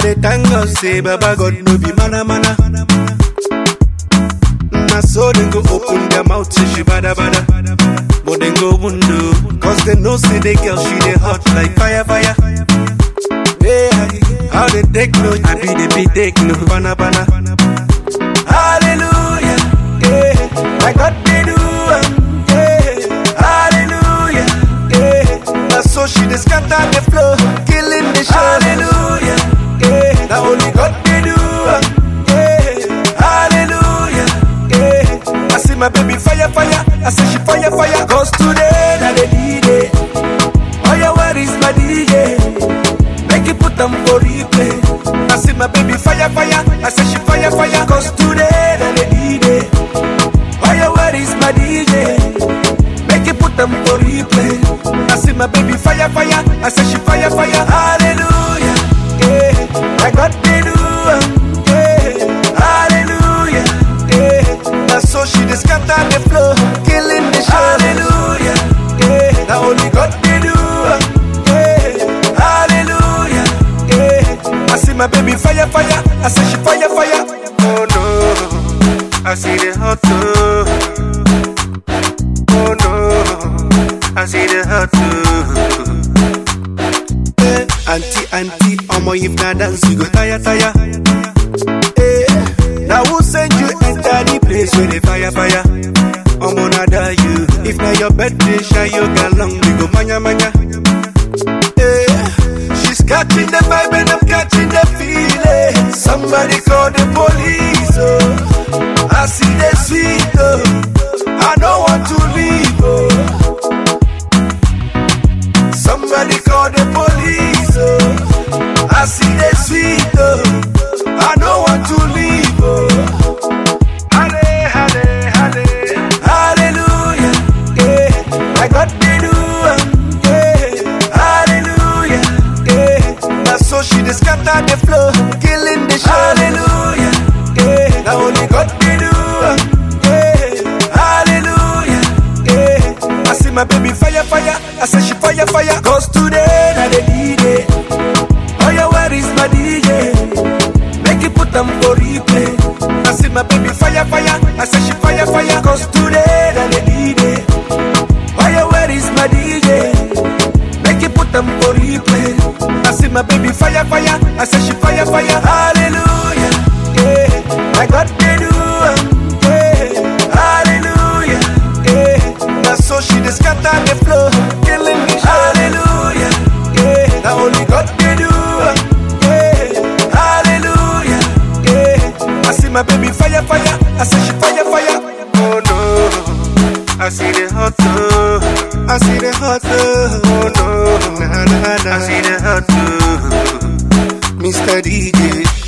dey thank God say Baba God no be mana mana. Na so dem go open their mouth say she bada bada. But dem go window, cause they know say the girl she dey hot like fire fire. Yeah, how they take no, I be the be take no, bana bana. Hallelujah, yeah, my God they do, am, yeah. Hallelujah, yeah. Now so she dey scatter the floor, killing the show. Hallelujah, yeah. Now only God they do, am, yeah. Hallelujah, yeah. I see my baby fire fire, I say she fire fire. Cause today na the D-Day. Oh yeah, where is my DJ? Make it put them for replay. I see my baby fire fire, I say she fire fire. Cause today na the D-Day. Oh yeah, where is my DJ? Make it put them for replay. I see my baby fire fire, I say she fire fire. Hallelujah, yeah. I got the do, am, yeah. Hallelujah, yeah. Now so she dey scatter the floor, killing the show. Hallelujah, yeah. Now only God dey do, am, yeah. Hallelujah, yeah. I see my baby fire fire, I say she fire fire. Oh no, I see the hot too. Oh no, I see the hot too. Eh, auntie, auntie, omo if na dance you go tire, tire. Eh, now who send you enter the place where the fire, fire? Omo nada you. If na your birthday, shy you galong, we go manya, manya. Eh, she's catching the vibe and I'm catching the feeling. Somebody call the police, oh. I see the sweet, oh. I don't want to leave, oh. Somebody call the police, oh. I see the sweet, oh. I don't want to leave, oh. Halle, halle, halle. Hallelujah, yeah. I got the do, um, yeah. Hallelujah, yeah. Now so she dey scatter the floor, killing the show. Hallelujah, yeah. Now only God dey do, um, yeah. Hallelujah, yeah. I see my baby fire, fire. I say she fire, fire. Cause today na the D-Day. Oh yeah, where is my DJ? Make it put them for replay. I see my baby fire, fire. I say she fire, fire. Cause today na the D-Day. Oh yeah, where is my DJ? Make it put them for replay. I see my baby fire, fire. I say she fire, fire. Hallelujah, yeah. I got the do, um, yeah. Hallelujah, yeah. Now so she dey scatter the floor, killing me. Hallelujah, yeah. Now only God dey do, um, yeah. Hallelujah, yeah. I see my baby fire, fire. I say she fire, fire. Oh no, I see the hot too. I see the hot too. Oh no, nah, nah, nah. I see the hot too. Mr. DJ.